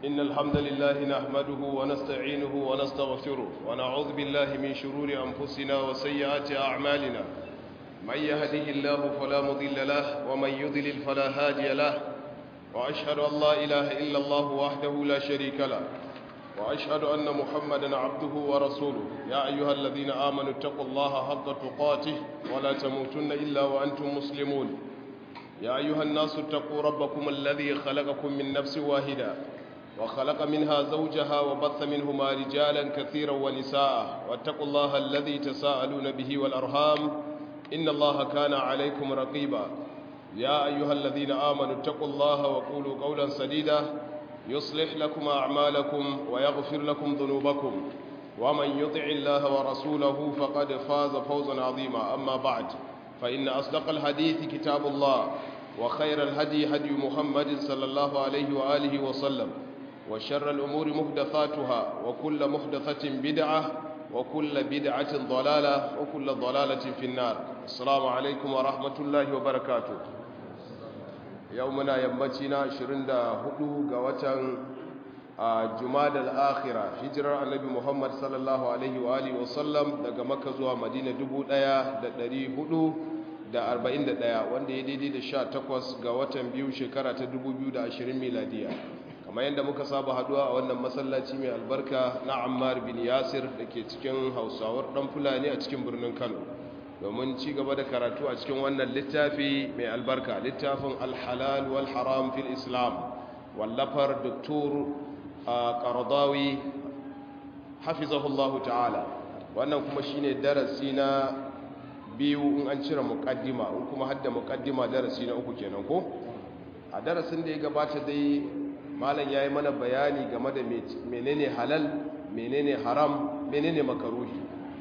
إن الحمد لله نحمده ونستعينه ونستغفره ونعوذ بالله من شرور أنفسنا وسيئات أعمالنا من يهده الله فلا مضل له ومن يضلل فلا هادي له وأشهد أن لا إله إلا الله وحده لا شريك له وأشهد أن محمدا عبده ورسوله يا أيها الذين آمنوا اتقوا الله حق تقاته ولا تموتن إلا وأنتم مسلمون يا أيها الناس اتقوا ربكم الذي خلقكم من نفس واحدة وخلق منها زوجها وبث منهما رجالا كثيرا ونساء واتقوا الله الذي تساءلون به والأرham إن الله كان عليكم رقيبا يا أيها الذين آمنوا اتقوا الله وقولوا قولا سديدا يصلح لكم أعمالكم ويغفر لكم ذنوبكم ومن يطع الله ورسوله فقد فاز فوزا عظيما أما بعد فإن أصدق الحديث كتاب الله وخير الهدي هدي محمد صلى الله عليه وآله وسلم وشر الأمور محدثاتها وكل محدثة بدعة وكل بدعة ضلالة وكل ضلالة في النار السلام عليكم ورحمة الله وبركاته يومنا يمتنا شرند هدو قوة جماد الآخرة هجرة النبي محمد صلى الله عليه وآله وسلم daga Makka zuwa Madina 1400 da arba'in da ɗaya wanda ya daidai da sha takwas ga watan biyu shekara ta dubu biyu da ashirin miladiya kamar yadda muka saba haduwa a wannan masallaci mai albarka na ammar bin yasir da ke cikin hausawar ɗan fulani a cikin birnin kano domin ci gaba da karatu a cikin wannan littafi mai albarka littafin alhalal wal haram fil islam wallafar doktor qaradawi hafizahullahu ta'ala wannan kuma shine darasi na biyu in an cire mukaddima in kuma hadda mukaddima darasi na uku kenan ko a darasin da ya gabata dai malam yayi mana bayani game da menene halal menene haram menene makaruhi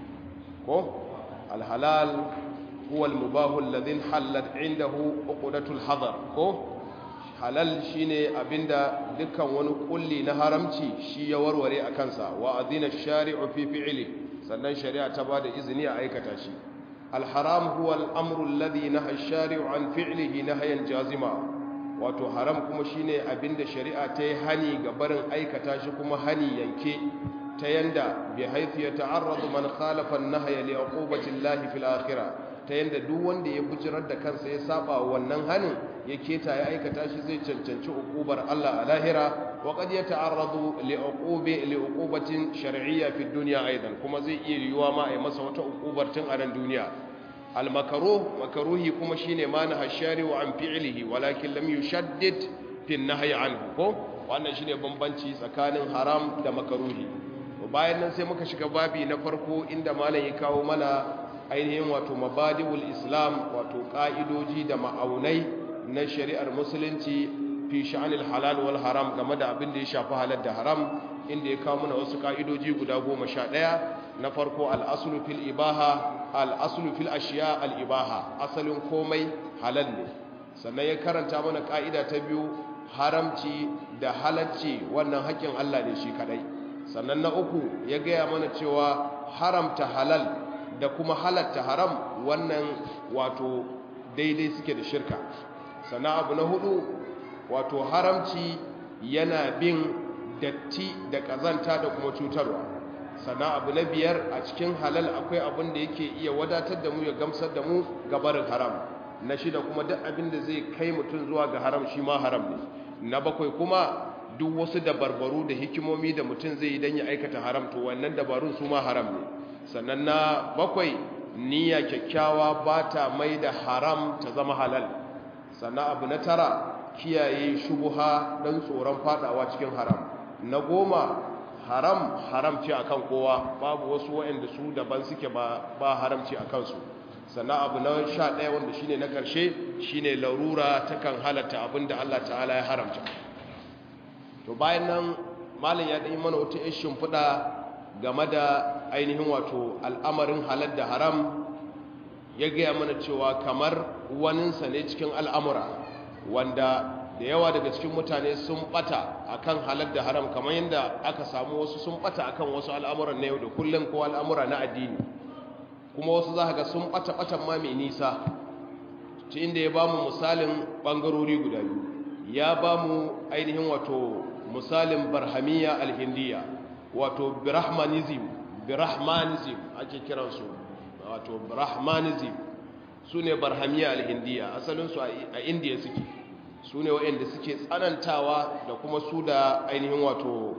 ko alhalal huwa almubahu alladhi halat indahu uqdatul hadar ko halal shine abinda dukkan wani kulli na haramci shi ya warware a kansa wa adina shari'u fi fi'li sannan shari'a ta bada izini a aikata shi الحرام هو الأمر الذي نهى الشارع عن فعله نهيا جازما wato haram kuma shine abinda shari'a ta yi hani ga barin aikata shi kuma hani yanke ta yanda bi haythu yata'arradu man khalafa an-nahya li uqubati Allah fil akhirah ta yanda duk wanda ya bujirar da kansa ya saba wannan hanin ya keta ya aikata shi zai cancanci uqubar Allah a lahira wa qad yata'arradu li uqubi li uqubatin shar'iyya fi dunya aidan kuma zai iya yiwuwa ma ai masa wata uqubar tun a nan duniya al-makruh makruhi kuma shine ma na hashari wa an fi'lihi walakin lam yushaddid fi an-nahy anhu ko wannan shine bambanci tsakanin haram da makruhi to bayan nan sai muka shiga babi na farko inda malam ya kawo mana ainihin wato mabadiul islam wato ka'idoji da ma'aunai na shari'ar musulunci fi sha'anil halal wal haram game da abin da ya shafi halal da haram inda ya kawo mana wasu ka'idoji guda goma sha ɗaya na farko al'asulu fil ibaha al'asulu fil ashiya al'ibaha asalin komai halal ne sannan ya karanta mana ka'ida ta biyu haramci da halacci wannan haƙƙin Allah ne shi kaɗai sannan na uku ya gaya mana cewa haramta halal da kuma halatta haram wannan wato daidai suke da shirka sannan abu na hudu wato haramci yana bin datti da kazanta da kuma cutarwa sannan abu na biyar a cikin halal akwai abin da yake iya wadatar da mu ya gamsar da mu gabarin haram na shida kuma duk abin da zai kai mutum zuwa ga haram shi ma haram ne na bakwai kuma duk wasu dabarbaru da hikimomi da mutum zai yi don ya aikata haram to wannan dabarun su ma haram ne sannan na bakwai niyya kyakkyawa ba ta mai da haram ta zama halal sannan abu na tara kiyaye shubuha don tsoron fadawa cikin haram na goma haram haramci akan kowa babu wasu waɗanda su daban suke ba ba haramci a kansu sannan abu na sha ɗaya wanda shine na ƙarshe shine larura takan halatta abin da Allah ta'ala ya haramta to bayan nan malam ya ɗanyi mana wata ishin fuda game da ainihin wato al'amarin halal da haram ya gaya mana cewa kamar waninsa ne cikin al'amura wanda da yawa daga cikin mutane sun bata akan halal da haram kamar yadda aka samu wasu sun bata akan wasu al'amuran na yau da kullum ko al'amura na addini kuma wasu za ga sun bata batan ma mai nisa ta inda ya ba mu misalin ɓangarori guda biyu ya ba mu ainihin wato misalin barhamiya alhindiya wato brahmanism brahmanism ake kiransu wato brahmanism su ne barhamiya alhindiya asalinsu a indiya suke su ne waɗanda suke tsanantawa da kuma su da ainihin wato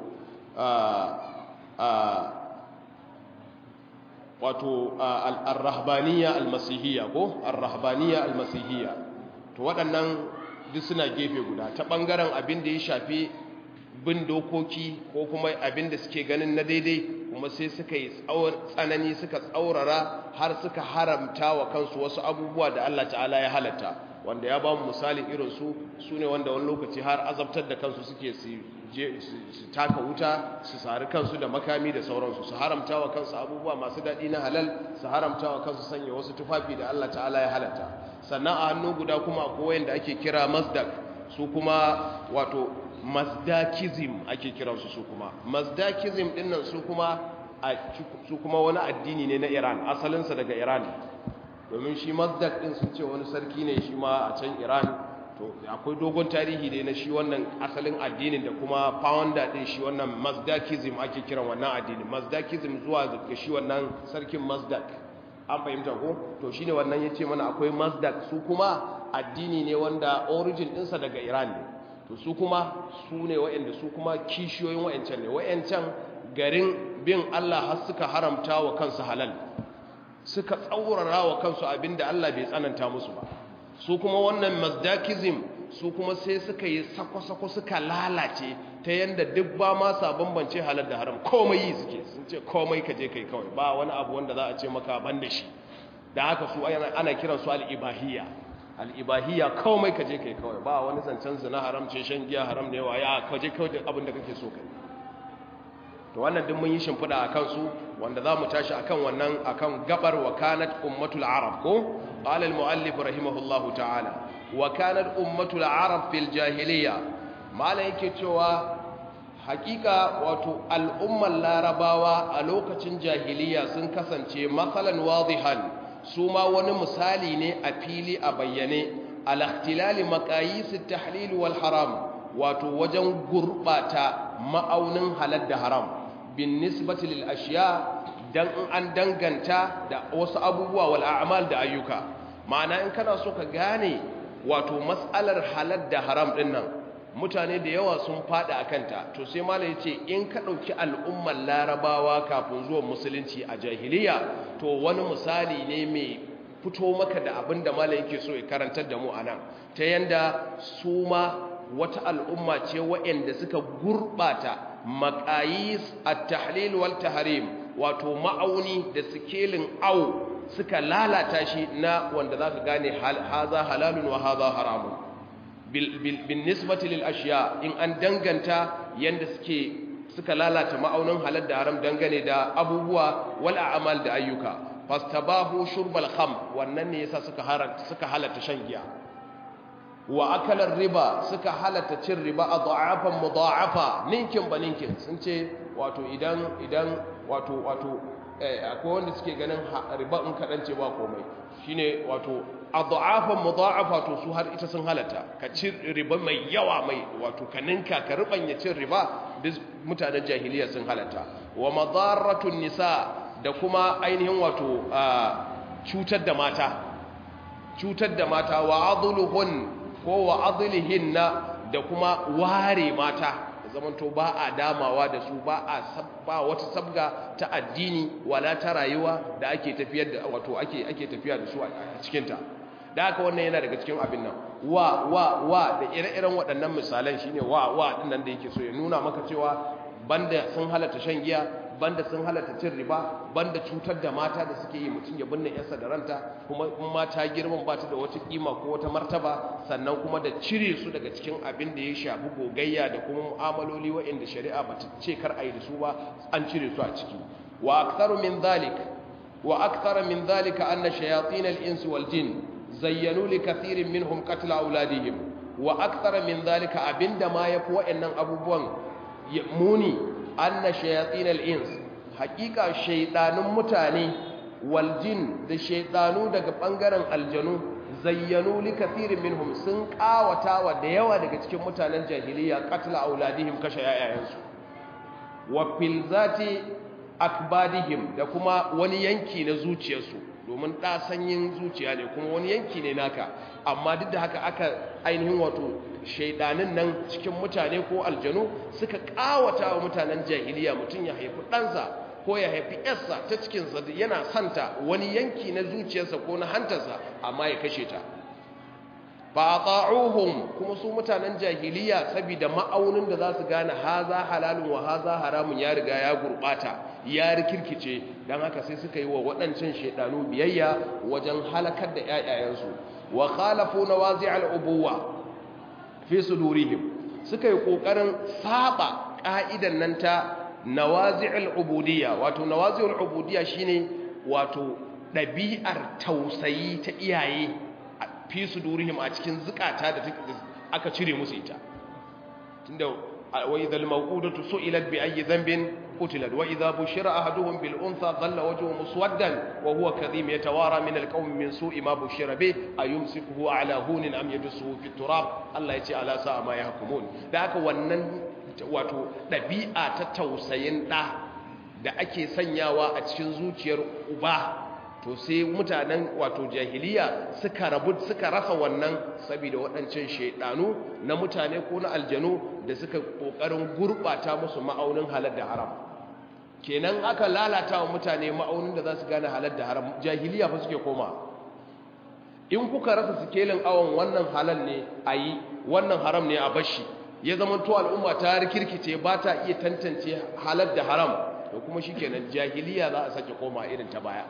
wato al-rahbaniya al-masihiyya ko al-rahbaniya al-masihiyya to waɗannan duk suna gefe guda ta ɓangaren abin da ya shafi bin dokoki ko kuma abin da suke ganin na daidai kuma sai suka yi tsanani suka tsaurara har suka haramta wa kansu wasu abubuwa da Allah ta'ala ya halatta wanda ya ba mu misali irin su su ne wanda wani lokaci har azabtar da kansu suke su taka wuta su sari kansu da makami da sauransu su haramta wa kansu abubuwa masu daɗi na halal su haramta wa kansu sanya wasu tufafi da Allah ta'ala ya halatta sannan a hannu guda kuma akwai da ake kira mazdak su kuma wato mazdakism ake kiransu su kuma mazdakism dinnan su kuma su kuma wani addini ne na Iran asalinsa daga Iran domin shi mazdak din sun ce wani sarki ne shi ma a can Iran to akwai dogon tarihi ne na shi wannan asalin addinin da kuma founder din shi wannan mazdakism ake kiran wannan addini mazdakism zuwa ga shi wannan sarkin mazdak an fahimta ko to shine wannan yace mana akwai mazdak su kuma addini ne wanda origin dinsa daga Iran ne to su kuma su ne waɗanda su kuma kishiyoyin wayancan ne wayancan garin bin Allah har suka haramta wa kansu halal suka tsaurara wa kansu abinda Allah bai tsananta musu ba su kuma wannan mazdakism su kuma sai suka yi sako-sako suka lalace ta yanda duk ba ma sa bambance halal da haram komai yi suke sun ce komai ka je kai kawai ba wani abu wanda za a ce maka ban da shi da haka su ana kiran su al'ibahiyya al'ibahiyya komai ka je kai kawai ba wani zancen zina haram ce shan giya haram ne wa ya ka je kawai da abin da kake so kai to wannan duk mun yi shimfiɗa a kansu wanda za mu tashi akan wannan akan gabar wa kanat ummatul arab ko qala al muallif rahimahullahu ta'ala wa kanat ummatul arab fil jahiliya mala yake cewa hakika wato al'ummar larabawa a lokacin jahiliya sun kasance matsalan wadihan su ma wani misali ne a fili a bayyane al-ikhtilali maqayis at-tahlil wal haram wato wajen gurbata ma'aunin halal da haram bin nisbati lil ashiya dan an danganta da wasu abubuwa wal a'mal da ayyuka ma'ana in kana so ka gane wato mas'alar halal da haram din nan mutane da yawa sun fada a kanta to sai mala ya ce in ka ɗauki al'ummar larabawa kafin zuwan musulunci a jahiliya to wani misali ne mai fito maka da abin da mala yake so ya karantar da mu a nan ta yanda su ma wata al'umma ce waɗanda suka gurɓata maƙayis a tahlil wal tahrim wato ma'auni da sikelin au suka lalata shi na wanda za ka gane haza halalun wa haza haramun bin nisbati lil ashiya in an danganta yanda suke suka lalata ma'aunin halal da haram dangane da abubuwa wal a'mal da ayyuka fastabahu shurbal kham wannan ne yasa suka haranta suka halatta shan giya wa akalar riba suka halatta cin riba adha'afan mudha'afa ninkin ba ninkin sun ce wato idan idan wato wato akwai wanda suke ganin riba in kadan ce ba komai shine wato adha'afan mudha'afa to su har ita sun halatta ka ci riba mai yawa mai wato ka ninka ka rubanya cin riba duk mutanen jahiliya sun halatta wa madarratun nisa da kuma ainihin wato cutar da mata cutar da mata wa adluhun ko wa adlihinna da kuma ware mata zamanto ba a damawa da su ba a ba wata sabga ta addini wala ta rayuwa da ake tafiyar da wato ake ake tafiya da su a cikin ta da haka wannan yana daga cikin abin nan wa wa wa da ire-iren waɗannan misalan shine wa wa din nan da yake so ya nuna maka cewa banda sun halatta shan giya banda sun halatta cin riba banda cutar da mata da suke yi mutum ya binne yarsa da ranta kuma in mata girman ba ta da wata kima ko wata martaba sannan kuma da cire su daga cikin abin da ya shafi gogayya da kuma mu'amaloli waɗanda shari'a ba ta ce kar a yi da su ba an cire su a ciki wa aktharu min dhalik wa akthara min dhalika anna shayatin al-ins wal jin zayyanu li kathirin minhum qatl auladihim wa akthara min dhalika abinda ma yafi waɗannan abubuwan muni anna shayatin al-ins haqiqa shaydanun mutane wal jin da shaydanu daga bangaren aljanu zayyanu li kathirin minhum sun kawata wa da yawa daga cikin mutanen jahiliya qatla auladihim kashe yayayansu wa fil zati akbadihim da kuma wani yanki na zuciyarsu domin ɗa sanyin zuciya ne kuma wani yanki ne naka amma duk da haka aka ainihin wato shaidanin nan cikin mutane ko aljanu suka kawata wa mutanen jahiliya mutum ya haifi ɗansa ko ya haifi yarsa ta cikinsa yana santa wani yanki na zuciyarsa ko na hantarsa amma ya kashe ta ba ta'uhum kuma su mutanen jahiliya saboda ma'aunin da za su gane haza halalun wa haza haramun ya riga ya gurbata ya rikirkice don haka sai suka yi wa waɗancan shaidanu biyayya wajen halakar da ƴaƴayensu wa khalafu nawazi'al ubuwa fi sudurihim suka yi kokarin saba ka'idan nan ta nawazi'ul ubudiyya wato nawazi'ul ubudiyya shine wato ɗabi'ar tausayi ta iyaye fi su durihim a cikin zukata da aka cire musu ita tunda wa idhal mawqudatu su'ilat bi ayyi dhanbin qutilat wa idha bushira ahaduhum bil untha dhalla wajhuhu muswaddan wa huwa kadhim yatawara min al qawmi min su'i ma bushira bi ayumsikuhu ala hunin am yadsuhu fi turab Allah yace ala sa'a ma yahkumun da haka wannan wato dabi'a ta tausayin da da ake sanyawa a cikin zuciyar uba to sai mutanen wato jahiliya suka rabu suka rasa wannan saboda waɗancan shaidanu na mutane ko na aljanu da suka ƙoƙarin gurɓata musu ma'aunin halal da haram kenan aka lalata wa mutane ma'aunin da za su gane halal da haram jahiliya fa suke koma in kuka rasa sikelin awon wannan halal ne a yi wannan haram ne a bashi ya zama to al'umma ta rikirkice ba ta iya tantance halal da haram da kuma shi kenan jahiliya za a sake koma irin ta baya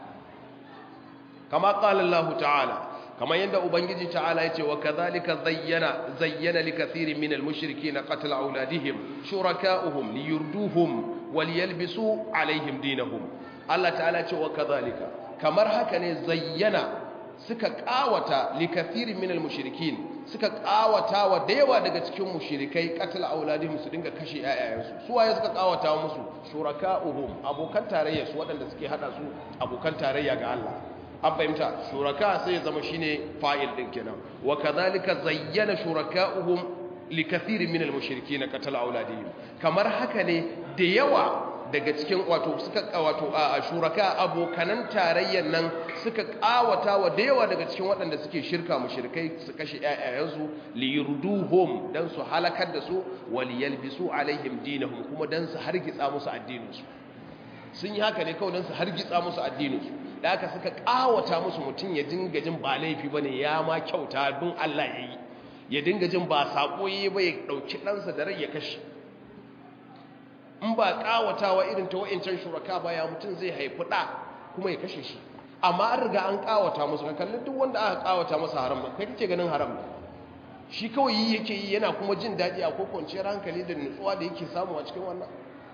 kama qala Allah ta'ala kama yanda ubangiji ta'ala yace wa kadhalika zayyana zayyana likathirin minal mushrikeena qatl auladihim shuraka'uhum liyurduhum waliyalbisu alaihim dinahum Allah ta'ala yace wa kadhalika kamar haka ne zayyana suka kawata likathirin minal mushrikin suka kawata wa dayawa daga cikin mushrikai qatl auladihim su dinga kashe ayayansu su waye suka kawata musu shuraka'uhum abokan tarayya su waɗanda suke hada su abokan tarayya ga Allah an fahimta shuraka sai ya zama shine fa'il din kenan wa kadhalika zayyana shuraka'uhum likathirin minal mushrikeen qatala auladihim kamar haka ne da yawa daga cikin wato suka wato a shuraka abokanan tarayyan nan suka kawata wa da yawa daga cikin waɗanda suke shirka mushrikai su kashe ƴaƴayensu li yurduhum dan su halakar da su wal yalbisu alaihim dinahum kuma dan su hargitsa musu addininsu sun yi haka ne kawai dan su hargitsa musu addininsu da aka suka kawata musu mutum ya dinga jin ba laifi bane ya ma kyauta bin Allah yayi ya dinga jin ba sako yi ba ya dauki ɗansa da rai ya kashe in ba kawatawa irin ta wa'incan shuraka ba ya mutum zai haifi ɗa kuma ya kashe shi amma an riga an kawata musu ka kalli duk wanda aka kawata masa haram ba kai kake ganin haram shi kawai yi yake yi yana kuma jin daɗi a ko kwanciyar hankali da nutsuwa da yake samu a cikin wannan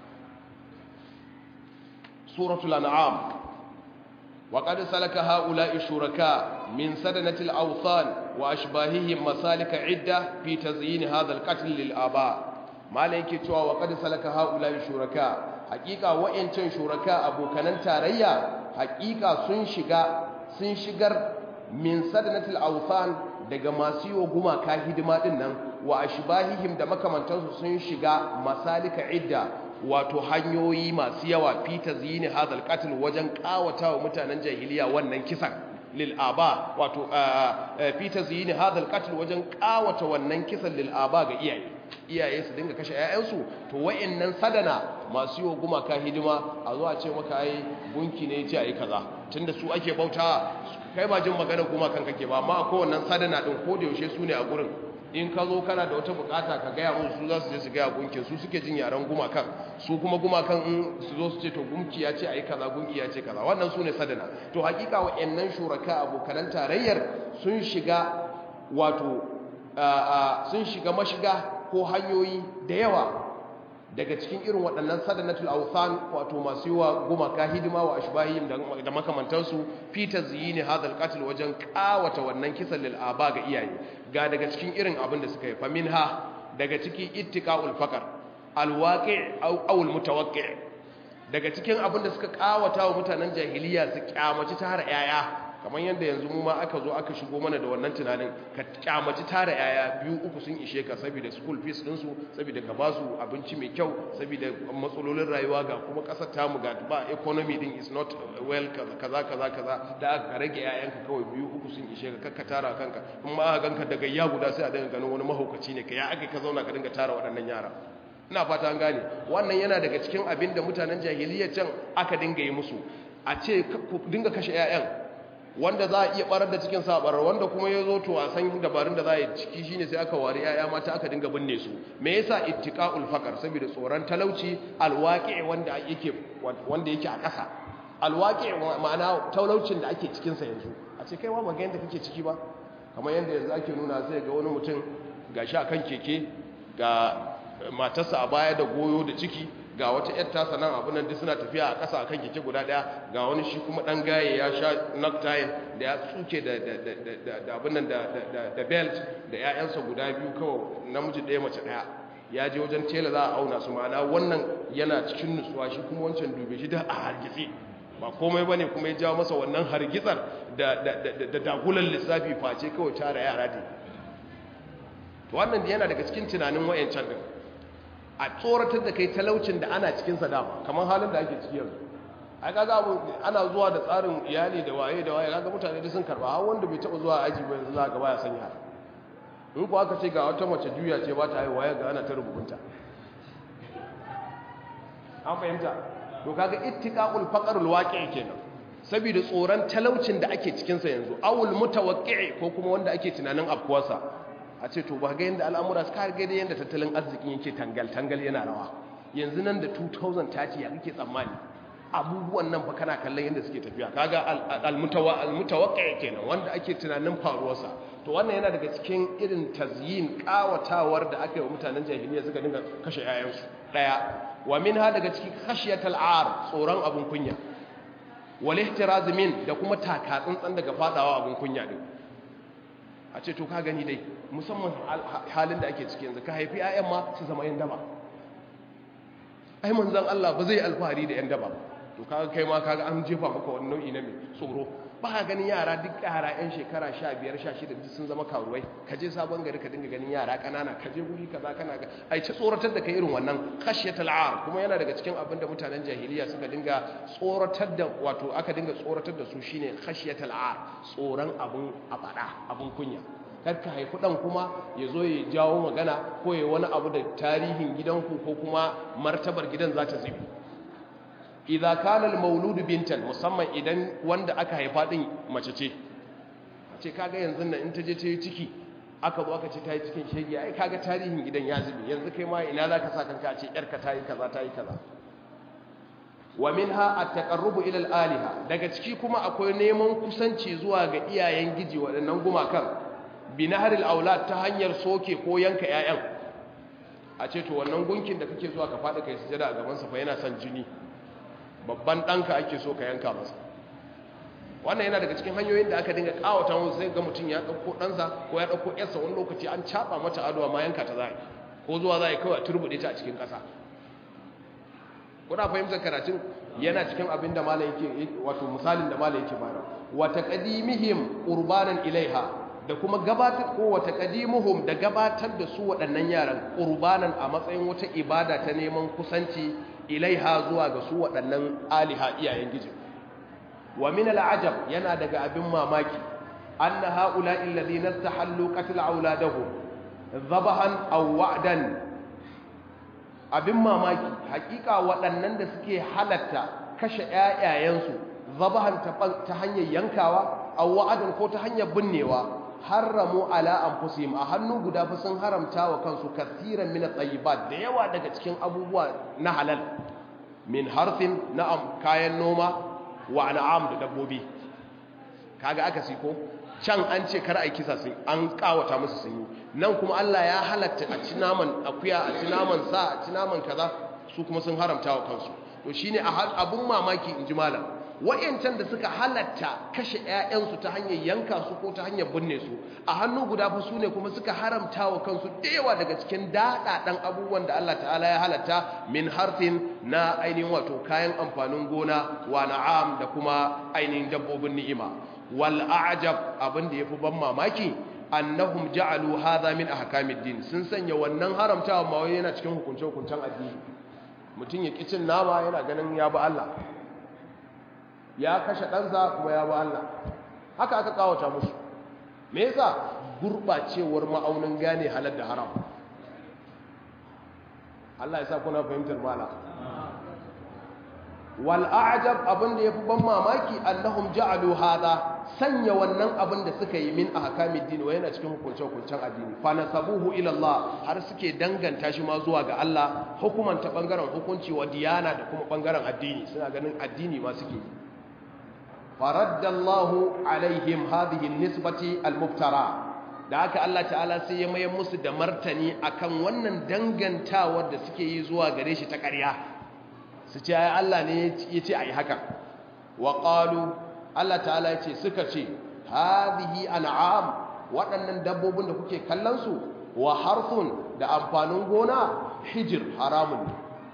suratul an'am وقد سلك هؤلاء الشركاء من سدنة الأوثان وأشباههم مسالك عدة في تزيين هذا القتل للآباء ما لك توا وقد سلك هؤلاء الشركاء حقيقة وإن كان شركاء أبو كنان تاريا حقيقة سنشغا سنشغر من سدنة الأوثان daga masu yi wa gumaka hidima din nan wa ashbahihim da makamantansu sun shiga masalika idda wato hanyoyi masu yawa fi tazyini hadal qatl wajen kawata wa mutanen jahiliya wannan kisan lil aba wato fi tazyini hadal qatl wajen kawata wannan kisan lil aba ga iyaye iyaye su dinga kashe ƴaƴansu to wayannan sadana masu yi wa gumaka hidima a zo a ce maka ai gunki ne yace ai kaza tunda su ake bauta kai ba jin magana gumakan kake ba amma akwai wannan sadana din ko da yaushe su ne a gurin in ka zo kana da wata bukata ka gaya musu su za su je su gaya gunkin su suke jin yaren gumakan su kuma gumakan in su zo su ce to gunki ya ce ayi kaza gunki ya ce kaza wannan su ne sadana to hakika wa'annan shuraka abokanan tarayyar sun shiga wato sun shiga mashiga ko hanyoyi da yawa daga cikin irin waɗannan sadanatul awthan wato masu yi wa gumaka hidima wa ashbahihim da makamantansu fi tazyini hadal qatl wajen kawata wannan kisan lil aba ga iyaye ga daga cikin irin abin da suka yi fa minha daga ciki ittiqaul faqr alwaqi' aw aw almutawaqqi' daga cikin abin da suka kawata wa mutanen jahiliya su kyamaci ta har yaya kamar yadda yanzu mu ma aka zo aka shigo mana da wannan tunanin ka kyamaci tara yaya biyu uku sun ishe ka saboda school fees din su saboda ka ba su abinci mai kyau saboda matsalolin rayuwa ga kuma kasar tamu ga ba economy din is not well kaza kaza kaza da aka rage yayanka kawai biyu uku sun ishe ka kakka tara kanka in ma aka ganka daga ya guda sai a dinga ganin wani mahaukaci ne ka ya aka ka zauna ka dinga tara waɗannan yara ina fata an gane wannan yana daga cikin abin da mutanen jahiliyyar can aka dinga yi musu a ce ku dinga kashe 'ya'yan wanda za a iya barar da cikin sabarar wanda kuma ya zo to a san dabarun da za a yi ciki shine sai aka wari 'ya'ya mata aka dinga binne su me yasa ittiqa'ul faqar saboda tsoron talauci alwaqi wanda yake wanda yake a ƙasa alwaqi ma'ana talaucin da ake cikin sa yanzu a ce kai wa maga yanda kake ciki ba kamar yanda yanzu ake nuna sai ga wani mutum gashi akan keke ga matarsa a baya da goyo da ciki ga wata yar tasa nan abin nan duk suna tafiya a ƙasa akan keke guda ɗaya ga wani shi kuma ɗan gaye ya sha necktie da ya tsuke da abin nan da belt da 'ya'yansa guda biyu kawai namiji ɗaya mace ɗaya ya je wajen tela za a auna su ma'ana wannan yana cikin nutsuwa shi kuma wancan dube shi da a hargitse ba komai bane kuma ya jawo masa wannan hargitsar da dagulan lissafi face kawai tara yara ne wannan yana daga cikin tunanin wayancan din a tsoratar da kai talaucin da ana cikin dama kamar halin da ake ciki yanzu ai kaga abu ana zuwa da tsarin iyali da waye da waye kaga mutane da sun karba har wanda bai taba zuwa aji ba yanzu za ga baya sanya in ko aka ce ga wata mace juya ce ba ta yi waye ga ana ta rubunta an fahimta to kaga ittiqaqul faqrul waqi' kenan saboda tsoron talaucin da ake cikin sa yanzu awul mutawaqqi'i ko kuma wanda ake tunanin afkuwarsa a ce to ba ga yadda al'amura suka ga da yadda tattalin arzikin yake tangal-tangal yana rawa yanzu nan da 2030 ya kake tsammani abubuwan nan fa kana kallon yadda suke tafiya kaga al-mutawa al-mutawaqqi kenan wanda ake tunanin faruwarsa to wannan yana daga cikin irin tazyin kawatawar da aka yi wa mutanen jahiliya suka dinga kashe yayansu daya wa minha daga cikin khashiyatal ar tsoron abun kunya wal ihtiraz min da kuma taka tsantsan daga fadawa abun kunya din a ce to ka gani dai musamman halin da ake ciki yanzu ka haifi 'ya'yan ma su zama yan daba ai manzan Allah ba zai alfahari da yan daba to kaga kai ma kaga an jefa maka wani nau'i na mai tsoro ba ka ganin yara duk yara yan shekara 15 16 duk sun zama karuwai ka je sabon gari ka dinga ganin yara kanana ka je guri kaza kana ga ai ta tsoratar da kai irin wannan khashyatul ar kuma yana daga cikin abin da mutanen jahiliya suka dinga tsoratar da wato aka dinga tsoratar da su shine khashyatul ar tsoron abun abada abun kunya karka haifi ɗan kuma ya zo ya jawo magana ko ya wani abu da tarihin gidanku ko kuma martabar gidan za ta zubi idza kana al-mauludu bintan musamman idan wanda aka haifa din mace ce ce kaga yanzu nan in ta je ta yi ciki aka zo aka ce ta yi cikin shege ai kaga tarihin gidan ya zubi yanzu kai ma ina zaka sa kanka a ce yarka ta yi kaza ta yi kaza wa minha at-taqarrubu ila al-aliha daga ciki kuma akwai neman kusanci zuwa ga iyayen giji waɗannan gumakan binaharil aulad ta hanyar soke ko yanka ƴaƴan a ce to wannan gunkin da kake zuwa ka faɗi kai sujada a gaban sa fa yana son jini babban ɗanka ake so ka yanka masa wannan yana daga cikin hanyoyin da aka dinga kawata mu sai ga mutum ya ɗauko ɗansa ko ya ɗauko ƴarsa wani lokaci an caɓa mata ado ma yanka ta zai ko zuwa zai kawai a turbuɗe ta a cikin ƙasa kuna fahimtar karatun yana cikin abin da malam yake wato misalin da malam yake bayar wa taqdimihim qurbanan ilaiha da kuma gabatar ko wata qadimuhum da gabatar da su waɗannan yaran qurbanan a matsayin wata ibada ta neman kusanci ilaiha zuwa ga su waɗannan aliha iyayen gijin wa min al'ajab yana daga abin mamaki anna haula'i alladhina istahallu qatl auladahum dhabahan aw wa'dan abin mamaki hakika waɗannan da suke halatta kashe ƴaƴayensu dhabahan ta hanyar yankawa aw wa'dan ko ta hanyar binnewa haramu ala anfusihim a hannu guda fa sun haramta wa kansu kasiran min at-tayyibat da yawa daga cikin abubuwa na halal min harfin na'am kayan noma wa an'am da dabbobi kaga aka siko can an ce kar ai kisa sun an kawata musu sun yi nan kuma Allah ya halatta a ci naman akuya a ci naman sa a ci naman kaza su kuma sun haramta wa kansu to shine abun mamaki in ji malam wayancan da suka halatta kashe ƴaƴansu ta hanyar yanka su ko ta hanyar binne su a hannu guda fa su ne kuma suka haramta wa kansu da yawa daga cikin daɗaɗan abubuwan da Allah ta'ala ya halatta min harfin na ainihin wato kayan amfanin gona wa na'am da kuma ainihin dabbobin ni'ima wal a'jab abin da yafi ban mamaki annahum ja'alu hadha min ahkamid din sun sanya wannan haramtawa ma wai yana cikin hukunce hukuncen addini mutum ya kicin nama yana ganin ya bi Allah ya kashe ɗansa kuma ya bi Allah haka aka kawata musu me yasa gurbacewar ma'aunin gane halal da haram Allah ya sa kuna fahimtar mala wal a'jab abin da yafi ban mamaki annahum ja'alu hadha sanya wannan abin da suka yi min ahkamid din wa yana cikin hukunce hukuncen addini fa nasabuhu ila Allah har suke danganta shi ma zuwa ga Allah hukuman ta bangaren hukunci wa diyana da kuma bangaren addini suna ganin addini ma suke yi faraddallahu alaihim hadhihi nisbati almuftara da haka Allah ta'ala sai ya mayar musu da martani akan wannan dangantawar da suke yi zuwa gare shi ta ƙarya su ce ai Allah ne ya ce ai haka wa qalu Allah ta'ala ya ce suka ce hadhihi an'am waɗannan dabbobin da kuke kallon su wa harfun da amfanin gona hijir haramun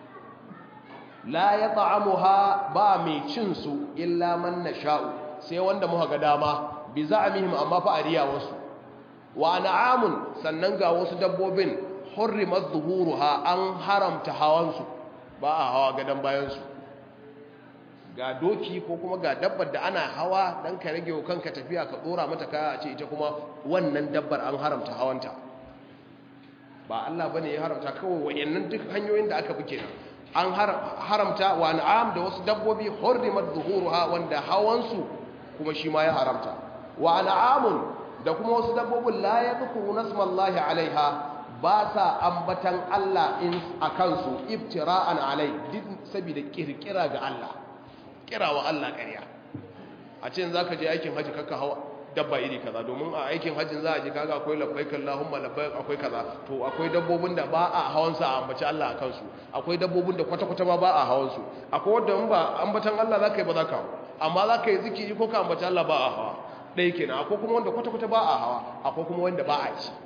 la ya ta'amuha ba mai cin su illa man nasha'u sai wanda muka ga dama bi za'amihim amma fa ariya wasu wa na'amun sannan ga wasu dabbobin hurrimat zuhuruha an haramta hawansu ba a hawa gadan bayan su ga doki ko kuma ga dabbar da ana hawa dan ka rage wa kanka tafiya ka dora mata kaya a ce ita kuma wannan dabbar an haramta hawanta ba Allah bane ya haramta kawai wayannan duk hanyoyin da aka bi kenan an haramta wa na'am da wasu dabbobi hurrimat zuhuruha wanda hawansu kuma shi ma ya haramta wa na'amun da kuma wasu dabbobin la yadhkuru nasmallahi alaiha ba sa ambatan Allah in akan su ibtira'an alai duk saboda kirkira ga Allah kirawa Allah ƙarya a ce zaka je aikin haji kakka hawa dabba iri kaza domin a aikin hajjin za a ji kaga akwai labbaik Allahumma labbaik akwai kaza to akwai dabbobin da ba a hawan su a ambaci Allah akan su akwai dabbobin da kwata-kwata ba ba a hawan su akwai wanda in ba ambatan Allah zaka yi ba zaka hawa amma zaka yi zikiri ko ka ambaci Allah ba a hawa dai kenan akwai kuma wanda kwata-kwata ba a hawa akwai kuma wanda ba a ci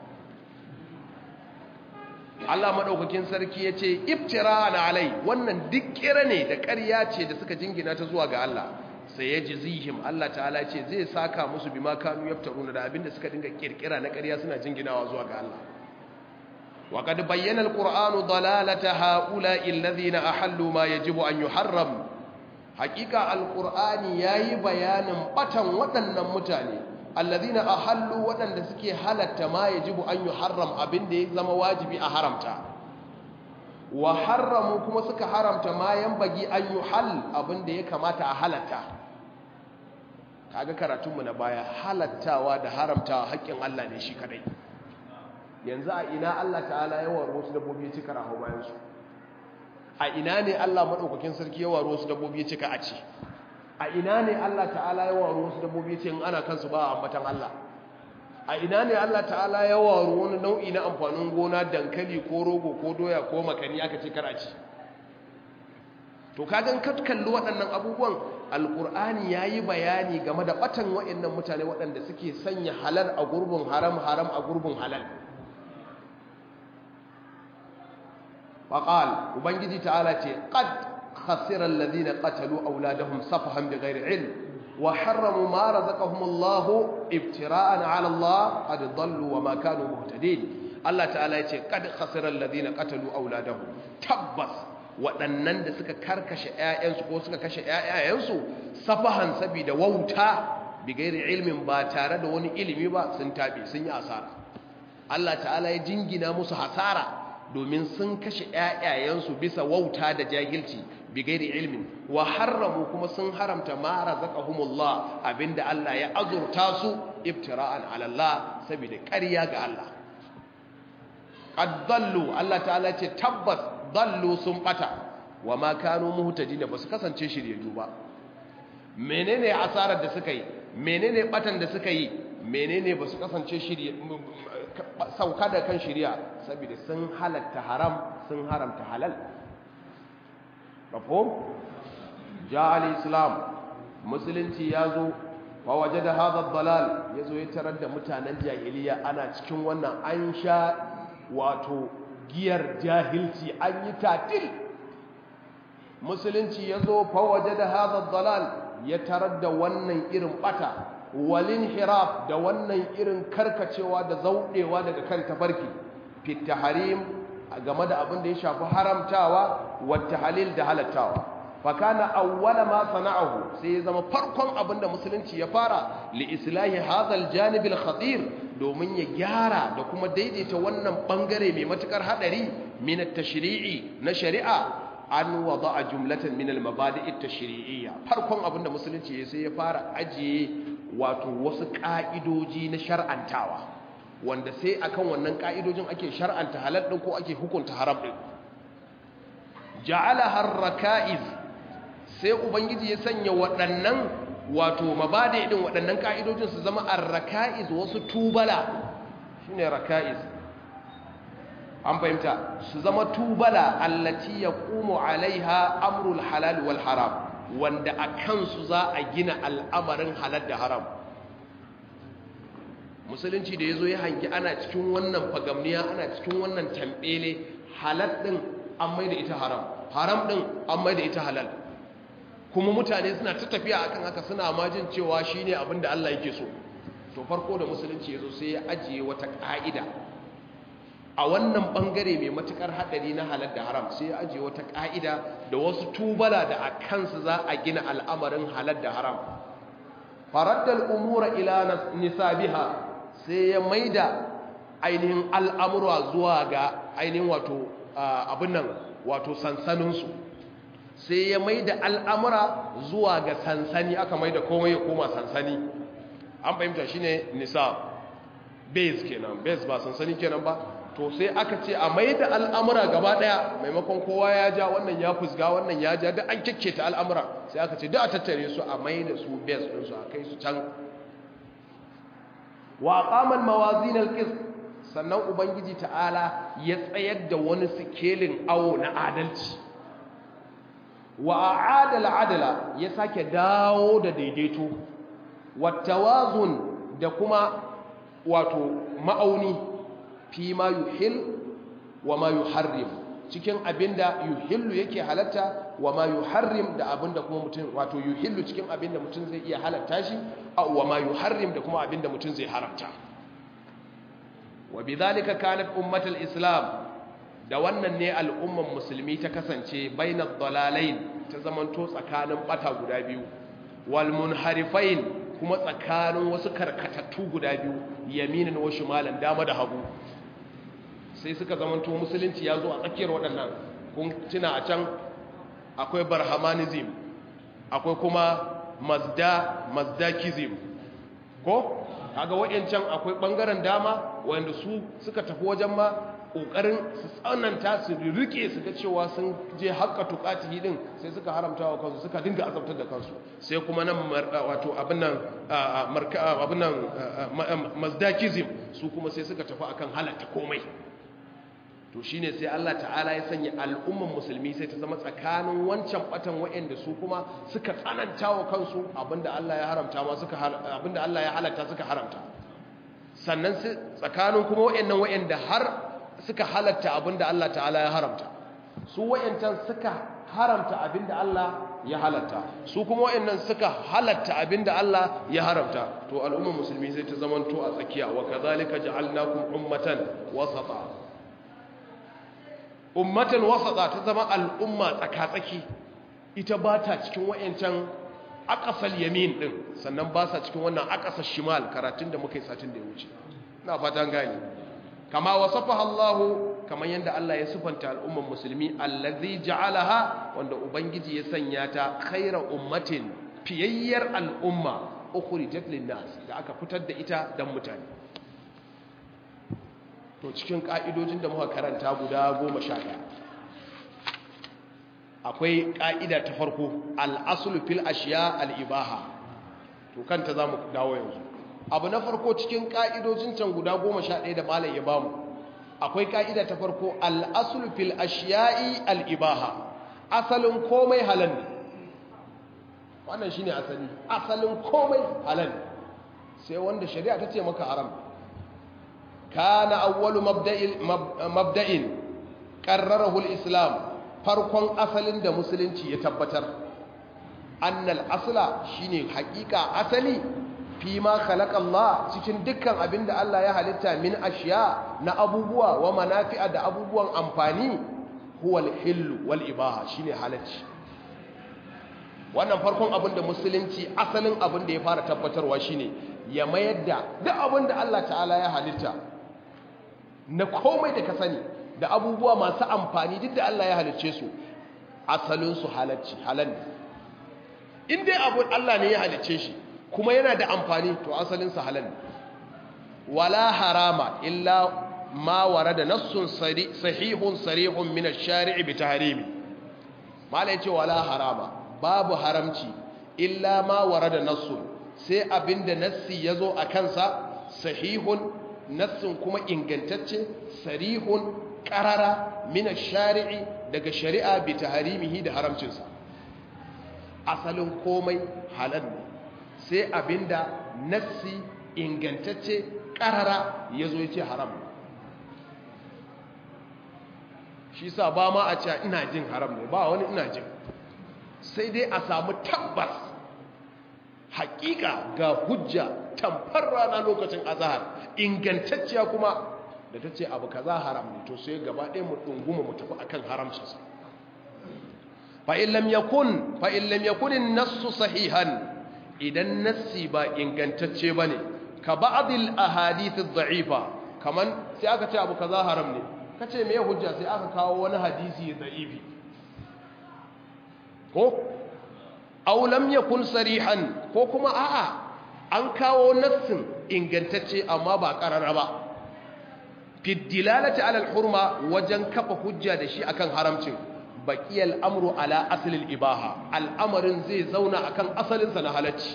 Allah madaukakin sarki yace ibtira'an alai wannan duk kira ne da ƙarya ce da suka jingina ta zuwa ga Allah sai ya ji zihim Allah ta'ala ce zai saka musu bi ma kanu yaftaruna da abinda suka dinga kirkira na ƙarya suna jinginawa zuwa ga Allah wa qad bayyana alqur'anu dalalata haula'i alladhina ahallu ma yajibu an yuharram haqiqa alqur'ani yayi bayanin batan waɗannan mutane alladhina ahallu waɗanda suke halatta ma yajibu an yuharram abinda ya zama wajibi a haramta wa harramu kuma suka haramta ma bagi an yuhal abinda ya kamata a halatta kaga karatunmu na baya halattawa da haramtawa haƙƙin Allah ne shi kadai yanzu a ina Allah ta'ala ya waro wasu dabbobi ya cika raho bayan su a ina ne Allah madaukakin sarki ya waro wasu dabbobi ya cika a ci a ina ne Allah ta'ala ya waro wasu dabbobi ya ce in ana kansu ba a ambatan Allah a ina ne Allah ta'ala ya waro wani nau'i na amfanin gona dankali ko rogo ko doya ko makani aka ce kar a ci to kagan ka kalli waɗannan abubuwan alƙur'ani ya yi bayani game da ɓatan waɗannan mutane waɗanda suke sanya halal a gurbin haram haram a gurbin halal faƙal ubangiji ta'ala ce ƙad khasirar ladina ƙatalu auladahum safahan bi ghairi ilm wa harramu ma razaqahum Allah ibtira'an 'ala Allah qad dallu wa ma kanu muhtadin Allah ta'ala ya ce qad khasirar ladina qatalu auladahum tabbas waɗannan da suka karkashe ‘ya'yansu ko suka kashe ‘ya'yansu safahan saboda wauta bigairi ilmin ba tare da wani ilimi ba sun taɓe sun yi asara Allah ta'ala ya jingina musu hasara domin sun kashe ‘ya'yansu bisa wauta da jahilci bigairi ilmin wa harramu kuma sun haramta mara zakahumullah abinda Allah ya azurta su ibtira'an alallah saboda ƙarya ga Allah qaddallu Allah ta'ala ce tabbas dallu sun bata wa ma kanu muhtadina basu kasance shiryayyu ba menene asarar da suka yi menene batan da suka yi menene basu kasance shirye sauka da kan shiriya saboda sun halatta haram sun haramta halal mafhum ja al-islam musulunci yazo fa wajada hadha ad-dalal yazo ya tarar da mutanen jahiliya ana cikin wannan an sha wato giyar jahilci an yi tatil musulunci ya zo fawaje da hazar dalal ya tarar da wannan irin bata walin hiraf da wannan irin karkacewa da zaudewa daga kan tafarki fit taharim game da abin da ya shafi haramtawa wata halil da halattawa fakana awwala ma sana'ahu sai ya zama farkon abin da musulunci ya fara li islahi hadhal janib al khatir domin ya gyara da kuma daidaita wannan bangare mai matukar hadari min at tashri'i na shari'a an wada'a jumlatan min al mabadi' at tashri'iyya farkon abin da musulunci ya sai ya fara ajiye wato wasu ka'idoji na shar'antawa wanda sai akan wannan ka'idojin ake shar'anta halal din ko ake hukunta haram din ja'ala harraka'iz sai ubangiji ya sanya waɗannan wato mabade din waɗannan ka'idojin su zama arraka'iz wasu tubala shine raka'iz an fahimta su zama tubala allati yaqumu alaiha amrul halal wal haram wanda a kansu za a gina al'amarin halal da haram musulunci da ya zo ya hangi ana cikin wannan fagamniya ana cikin wannan tambele halal ɗin an mai da ita haram haram ɗin an mai da ita halal kuma mutane suna ta tafiya akan haka suna majin cewa shi ne abin da Allah yake so to farko da musulunci ya zo sai ya ajiye wata ƙa'ida a wannan ɓangare mai matuƙar haɗari na halal da haram sai ya ajiye wata ƙa'ida da wasu tubala da a kansu za a gina al'amarin halal da haram faraddal umura ila nisabiha sai ya maida ainihin al'amura zuwa ga ainihin wato abin nan wato sansaninsu sai ya maida al'amura zuwa ga sansani aka maida komai ya koma sansani an fahimta shi ne nisa base kenan base ba sansani kenan ba to sai aka ce a maida al'amura gaba daya maimakon kowa ya ja wannan ya fusga wannan ya ja da an kyakketa al'amura sai aka ce da a tattare su a maida su base ɗinsu a kai su can wa aqaman mawazin alqist sannan ubangiji ta'ala ya tsayar da wani sikelin awo na adalci wa a'ada al'adala ya sake dawo da daidaito wattawazun da kuma wato ma'auni fi ma yuhil wa ma yuharrim cikin abinda yuhillu yake halatta wa ma yuharrim da abinda kuma mutum wato yuhillu cikin abinda mutum zai iya halatta shi aw wa ma yuharrim da kuma abinda mutum zai haramta wa bidhalika kanat ummatul islam da wannan ne al'umman musulmi ta kasance bainad dalalain ta zamanto tsakanin bata guda biyu wal munharifain kuma tsakanin wasu karkatattu guda biyu yaminin wa shimalan dama da hagu sai suka zamanto musulunci ya zo a tsakiyar waɗannan kun tuna a can akwai barhamanism akwai kuma mazda mazdakism ko kaga wayancan akwai bangaren dama wanda su suka tafi wajen ma kokarin su tsananta su rike su ga cewa sun je haƙƙa tuƙati din sai suka haramta wa kansu suka dinga azabtar da kansu sai kuma nan wato abin nan abin nan mazdakism su kuma sai suka tafi akan halatta komai to shine sai Allah ta'ala ya sanya al'umman musulmi sai ta zama tsakanin wancan batan waɗanda su kuma suka tsananta wa kansu abinda Allah ya haramta ma suka abinda Allah ya halatta suka haramta sannan tsakanin kuma waɗannan waɗanda har suka halatta abinda Allah ta'ala ya haramta su waɗancan suka haramta abinda Allah ya halatta su kuma waɗannan suka halatta abinda Allah ya haramta to al'umman musulmi sai ta zamanto a tsakiya wa kadhalika ja'alnakum ummatan wasata ummatan wasata ta zama al'umma tsakatsaki ita ba ta cikin wayancan akasal yamin din sannan ba sa cikin wannan akasal shimal karatun da muka yi satin da ya wuce ina fatan gani kama wasafaha Allah kamar yanda Allah ya sifanta al'umman musulmi allazi ja'alaha wanda ubangiji ya sanya ta khaira ummatin fiyayyar al'umma ukhrijat lin-nas da aka fitar da ita dan mutane to cikin ƙa'idojin da muka karanta guda goma sha ɗaya akwai ƙa'ida ta farko al'asulu fil ashiya al'ibaha to kanta za mu dawo yanzu abu na farko cikin ƙa'idojin can guda goma sha ɗaya da malam ya bamu akwai ƙa'ida ta farko al'asulu fil ashiya'i al'ibaha asalin komai halal ne wannan shi ne asali asalin komai halal sai wanda shari'a ta ce maka haram كان أول مبدأ مبدأ قرره الإسلام فرقون أصل دا مسلم يتبتر أن الأصل شيني حقيقة أصلي fi ma khalaqa Allah cikin dukkan abin da Allah ya halitta min ashiya na abubuwa wa manafi'a da abubuwan amfani huwa al-hillu wal ibaha shine halacci wannan farkon abin da musulunci asalin abin da ya fara tabbatarwa shine ya mayar da duk abin da Allah ta'ala ya halitta na komai da ka sani da abubuwa masu amfani duk da Allah ya halicce su asalin su halacci halal ne in dai abu Allah ne ya halicce shi kuma yana da amfani to asalin sa halal ne wala harama illa ma warada nassun sahihun sarihun min ash-shari'i bi tahrimi malai ce wala harama babu haramci illa ma warada nassun sai abinda nassi yazo a kansa sahihun nassin kuma ingantacce sarihun qarara min ash-shari'i daga shari'a bi tahrimihi da haramcinsa asalin komai halal ne sai abinda nassi ingantacce karara yazo yace haram shi sa ba ma a cewa ina jin haram ne ba wani ina jin sai dai a samu tabbas hakika ga hujja tamfar rana lokacin azahar ingantacciya kuma da ta ce abu kaza haram ne to sai gaba ɗaya mu ɗunguma mu tafi akan haramcinsa fa'in lam yakun fa'in lam yakunin nassu sahihan idan nassi ba ingantacce ba ne ka ba'adil ahadithin da'ifa kaman sai aka ce abu kaza haram ne ka ce mai hujja sai aka kawo wani hadisi da'ifi ko aulam yakun sarihan ko kuma a'a an kawo nassin ingantacce amma ba karara ba fiddilalati alal hurma wajen kafa hujja da shi akan haramcin baqiyal amru ala aslil ibaha al'amarin zai zauna akan asalinsa na halacci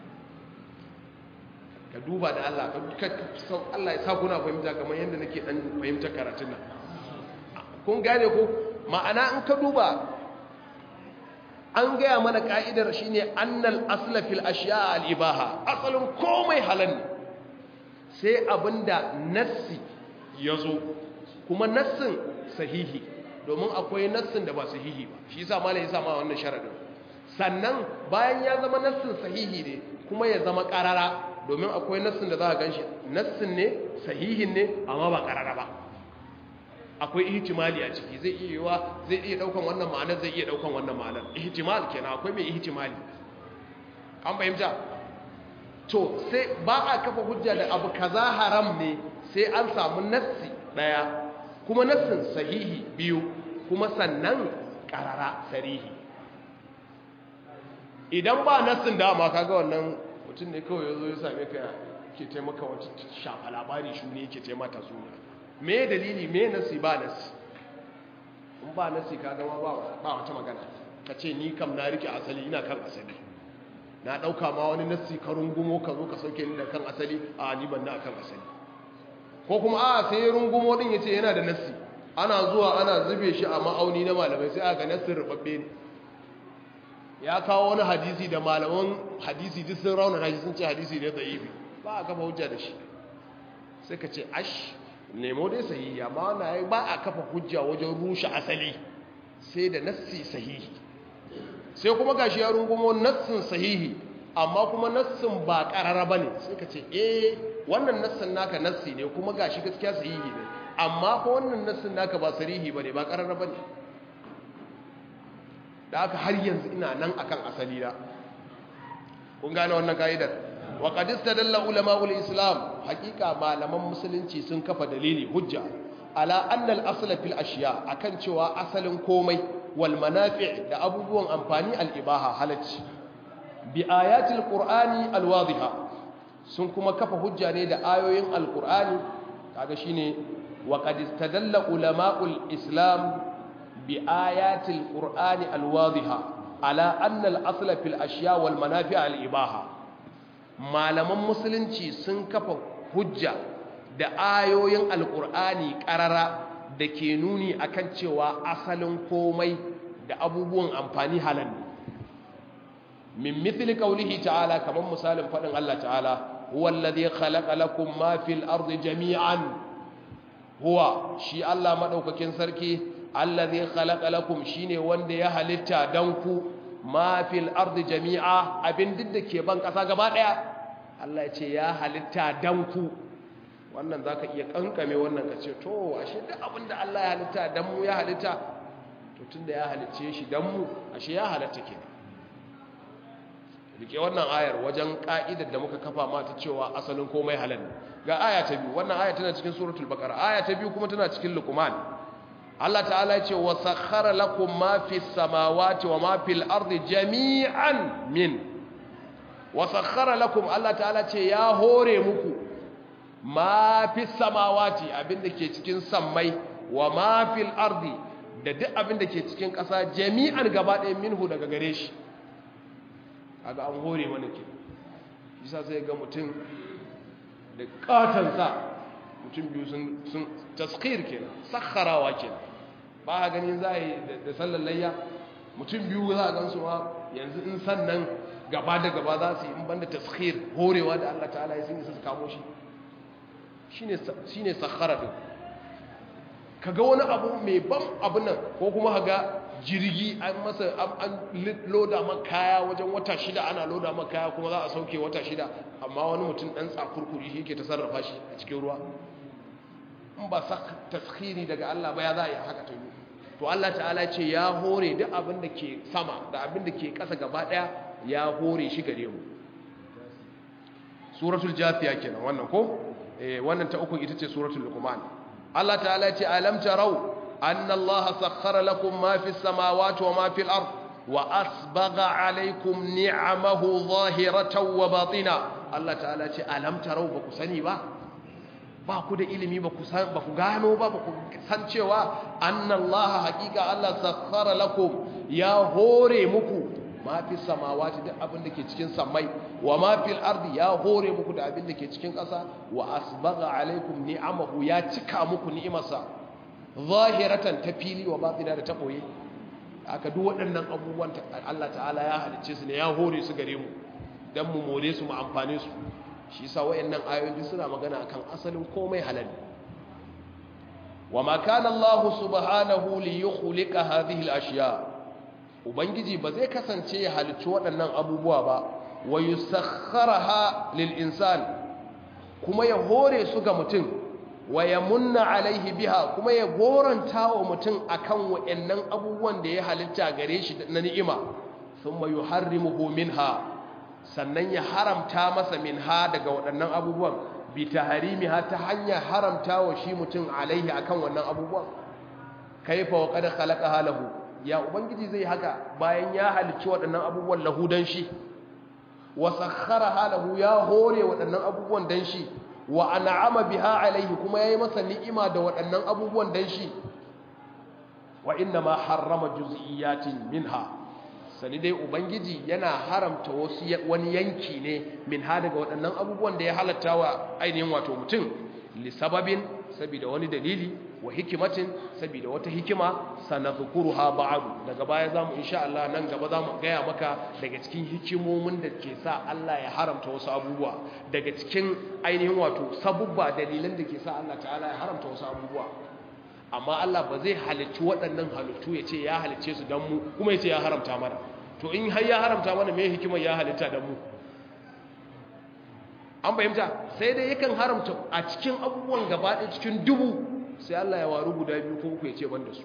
ka duba da Allah ka Allah ya sa kuna fahimta kamar yadda nake dan fahimta karatun nan kun gane ko ma'ana in ka duba an gaya mana ka'idar shine annal asla fil ashiya al ibaha asalin komai halal ne sai abinda nassi yazo kuma nassin sahihi domin akwai nassin da ba sahihi ba shi yasa malai yasa ma wannan sharadin sannan bayan ya zama nassin sahihi ne kuma ya zama karara domin akwai nassin da za a ganshi nassin ne sahihin ne amma ba karara ba akwai ihtimali a ciki zai iya yiwa zai iya daukan wannan ma'anar zai iya daukan wannan ma'anar ihtimal kenan akwai mai ihtimali an fahimta to sai ba a kafa hujja da abu kaza haram ne sai an samu nassi daya kuma nassin sahihi biyu kuma sannan karara sarihi idan ba nassin dama kaga wannan mutum ne kawai yazo ya same ka ke taimaka wata shafa labari shi ne yake taimata suna me dalili me nasi ba nasi in ba nasi ka gama ba wata magana ka ce ni kam na rike asali ina kan asali na ɗauka ma wani nasi ka rungumo ka zo ka sauke ni da kan asali a ni ban na kan asali ko kuma a sai rungumo din ya ce yana da nasi ana zuwa ana zube shi a ma'auni na malamai sai aka nasin rubabbe ne ya kawo wani hadisi da malaman hadisi duk sun rauna shi sun ce hadisi ne da ibi ba a kafa hujja da shi sai ka ce ash nemo dai sahihi amma na ba a kafa hujja wajen rushe asali sai da nassi sahihi sai kuma gashi ya rungumo nassin sahihi amma kuma nassin ba karara bane sai ka ce eh wannan nassin naka nassi ne kuma gashi gaskiya sahihi ne amma ko wannan nassin naka ba sarihi bane ba karara bane da aka har yanzu ina nan akan asali na kun gane wannan kaidar wa qad istadalla ulama'ul islam hakika malaman musulunci sun kafa dalili hujja ala anna al-asl fil ashiya akan cewa asalin komai wal manafi' da abubuwan amfani al-ibaha halacci bi ayatil qur'ani al-wadhiha sun kuma kafa hujja ne da ayoyin al-qur'ani kaga shine wa qad istadalla ulama'ul islam bi ayatil qur'ani al-wadhiha ala anna al-asl fil ashiya wal manafi' al-ibaha malaman musulunci sun kafa hujja da ayoyin alkur'ani karara da ke nuni akan cewa asalin komai da abubuwan amfani halal ne min mithli qawlihi ta'ala kaman misalin fadin Allah ta'ala huwa alladhi khalaqa lakum ma fil ardi jami'an huwa shi Allah madaukakin sarki alladhi khalaqa lakum shine wanda ya halitta dan ku ma fil ardi jami'a abin duk da ke ban kasa gaba daya Allah ya ce ya halitta dan ku wannan zaka iya kankame wannan ka ce to ashe duk abin da Allah ya halitta dan mu ya halitta to tunda ya halicce shi dan mu ashe ya halatta kenan rike wannan ayar wajen ka'idar da muka kafa mata cewa asalin komai halal ga aya ta biyu wannan aya tana cikin suratul baqara aya ta biyu kuma tana cikin luqman Allah ta'ala ya ce wa sakhara lakum ma fis samawati wa ma fil ardi jami'an min wa sakhara lakum Allah ta'ala ce ya hore muku ma fis samawati abinda ke cikin sammai wa ma fil ardi da duk abinda ke cikin ƙasa jami'an gaba ɗaya minhu daga gare shi kaga an hore mana ke bisa sai ga mutum da katansa mutum biyu sun taskir kenan sakharawa kenan ba a ganin za a yi da sallar layya mutum biyu za a gansu ma yanzu in sannan gaba da gaba za su yi in banda taskir horewa da Allah ta'ala ya sun isa su kamo shi shi ne sakhara din kaga wani abu mai ban abu nan ko kuma ga jirgi an masa an loda man kaya wajen wata shida ana loda man kaya kuma za a sauke wata shida amma wani mutum dan tsakurkuri shi ke ta sarrafa shi a cikin ruwa in ba taskhiri daga Allah ba ya za a yi haka ta yi to Allah ta'ala ce ya hore duk abin da ke sama da abin da ke ƙasa gaba ɗaya ya hore shi gare mu suratul jafiya kenan wannan ko eh wannan ta uku ita ce suratul luqman Allah ta'ala ce alam tarau أن الله سخر لكم ما في السماوات وما في الأرض وأسبغ عليكم نعمه ظاهرة وباطنة الله تعالى ألم تروا بكسني با ba ku da ilimi ba ku gano ba ba ku san cewa annallaha haƙiƙa Allah sakhara lakum ya hore muku ma fi samawati duk abin da ke cikin samai wa ma fil ardi ya hore muku da abin da ke cikin ƙasa wa asbagha alaikum ni'amahu ya cika muku ni'imarsa zahiratan ta fili wa batina da ta boye aka duk waɗannan abubuwan Allah ta'ala ya halicce su ne ya hore su gare mu dan mu more su mu amfane su shi yasa wayannan ayoyi suna magana akan asalin komai halal wa ma kana Allah subhanahu li yukhliqa hadhihi al-ashya ubangiji ba zai kasance ya halicci waɗannan abubuwa ba wa yusakhkharaha lil insan kuma ya hore su ga mutum wa ya munna alaihi biha kuma ya goranta wa mutum akan wa'annan abubuwan da ya halitta gare shi na ni'ima thumma yuharrimuhu minha sannan ya haramta masa minha daga waɗannan abubuwan bi taharimiha ta hanyar haramta wa shi mutum alaihi akan wannan abubuwan kaifa wa qad khalaqaha lahu ya ubangiji zai haka bayan ya halicci waɗannan abubuwan lahu dan shi wa sakhkharaha lahu ya hore waɗannan abubuwan dan shi wa an'ama biha alaihi kuma yayi masa ni'ima da waɗannan abubuwan dan shi wa inna ma harrama juz'iyatin minha sani dai ubangiji yana haramta wasu wani yanki ne minha daga waɗannan abubuwan da ya halatta wa ainihin wato mutum li sababin saboda wani dalili wa hikimatin saboda wata hikima sanadhkuruha ba'du daga baya zamu insha Allah nan gaba zamu gaya maka daga cikin hikimomin da ke sa Allah ya haramta wasu abubuwa daga cikin ainihin wato sabubba dalilan da ke sa Allah ta'ala ya haramta wasu abubuwa amma Allah ba zai halicci waɗannan halittu ya ce ya halicce su dan mu kuma ya ce ya haramta mana to in har ya haramta mana me hikimar ya halitta dan mu an fahimta sai dai yakan haramta a cikin abubuwan gaba ɗaya cikin dubu sai Allah ya waru guda biyu ko uku ya ce ban da su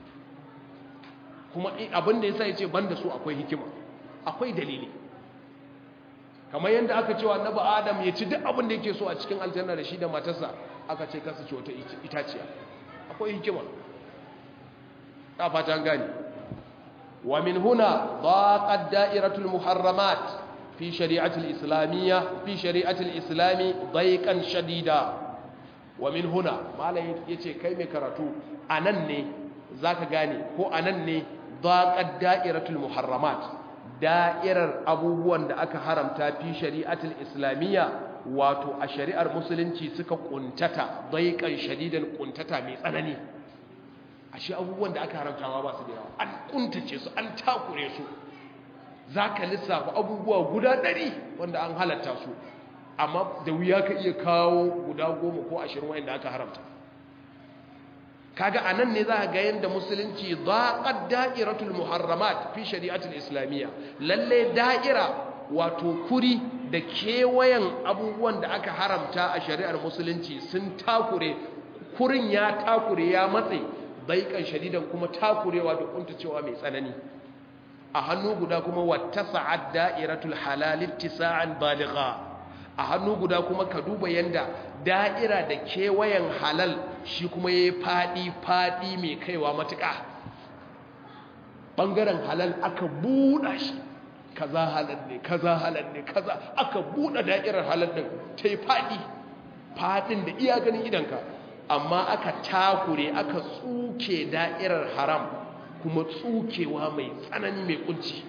kuma abin da ya sa ya ce ban da su akwai hikima akwai dalili kamar yadda aka cewa annabi adam ya ci duk abin da yake so a cikin aljanna da shi da matarsa aka ce kasa ci wata itaciya akwai hikima ta fata gani wa min huna daqat da'iratul muharramat fi shari'atul islamiyya fi shari'atul islami dayqan shadida wa min huna malai yace kai mai karatu anan ne zaka gane ko anan ne daqat da'iratul muharramat da'irar abubuwan da aka haramta fi shari'atul islamiyya wato a shari'ar musulunci suka kuntata daiqan shadidan kuntata mai tsanani ashe abubuwan da aka haramta ma ba su da yawa an kuntace su an takure su zaka lissafa abubuwa guda ɗari wanda an halatta su amma da wuya ka iya kawo guda goma ko ashirin wanda aka haramta kaga anan ne za ga yanda musulunci daqad da'iratul muharramat fi shari'atul islamiyya lalle da'ira wato kuri da kewayen abubuwan da aka haramta a shari'ar musulunci sun takure kurin ya takure ya matse daiƙan shadidan kuma takurewa da kuntacewa mai tsanani a hannu guda kuma wata sa'ad da'iratul halal ittisa'an baligha a hannu guda kuma ka duba yanda da'ira da kewayen halal shi kuma yayi fadi fadi mai kaiwa matuƙa bangaren halal aka buɗa shi kaza halal ne kaza halal ne kaza aka buɗe da'irar halal din tai fadi fadin da iya ganin idanka amma aka takure aka tsuke da'irar haram kuma tsukewa mai tsanani mai kunci